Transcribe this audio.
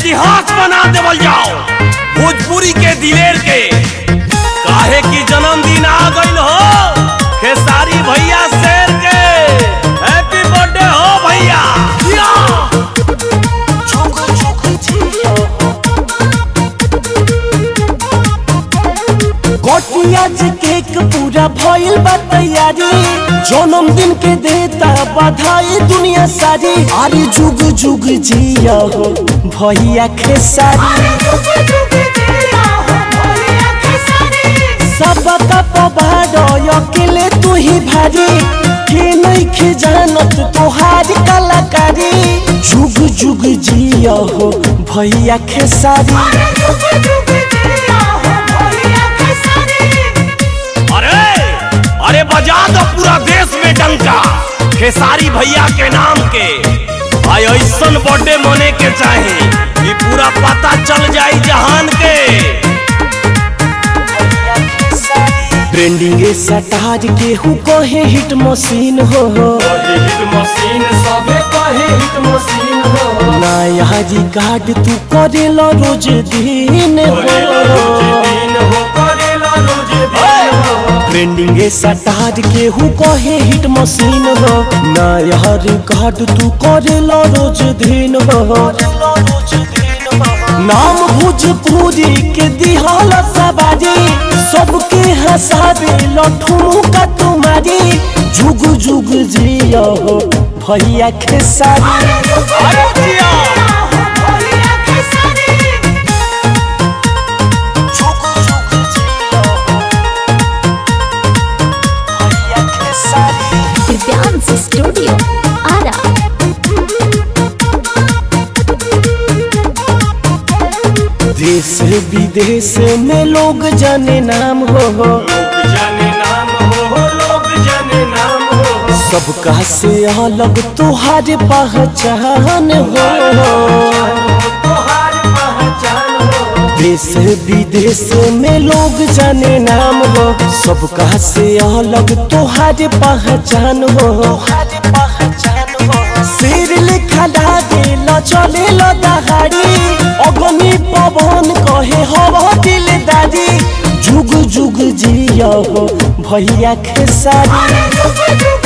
इतिहास बना देवल जाओ भोजपुरी के दिलेर के काहे की जन्मदिन आ गइल हो खेसारी भैया शेर के हैप्पी बर्थडे हो भैया या! गोटियाज केक पूरा भइल बा तैयारी जन्मदिन के देता बधाई दुनिया सारी अरे जुग जुग जिया हो भैया खेसारी सबका पबार अकेले तू ही भारी के नहीं खे जानत तोहार कलाकारी जुग जुग जिया हो भैया खेसारी अरे अरे बजा दो पूरा देश में डंका खेसारी भैया के नाम के भाई ऐसन बर्थडे मने के चाहे ये पूरा पता चल जाई जहान के ट्रेंडिंग सटार के हु कहे हिट मशीन हो नया रिकॉर्ड तू करेला रोज दिन हो ट्रेंडिंग सटार के हु कहे हिट मशीन हो नया रिकॉर्ड तू करेला रोज दिन हो नाम भोजपुरी के दिहाल सवारी सबके हंसावे लठू का तुम्हारी जुग जुग जिया हो भैया खेसारी अरे जिया! जुग जुग जिया हो भैया खेसारी दिव्यांश स्टूडियो आरा देश विदेश में लोग जाने नाम हो सबका से अलग तुहार पहचान हो देश विदेश में लोग जाने नाम हो सबका से अलग तुहार पहचान हो सिर लिखा दिल चले लो दहाड़ी अग्नि पवन कहे हवा दिलदारी जुग जुग जिया हो भैया खेसारी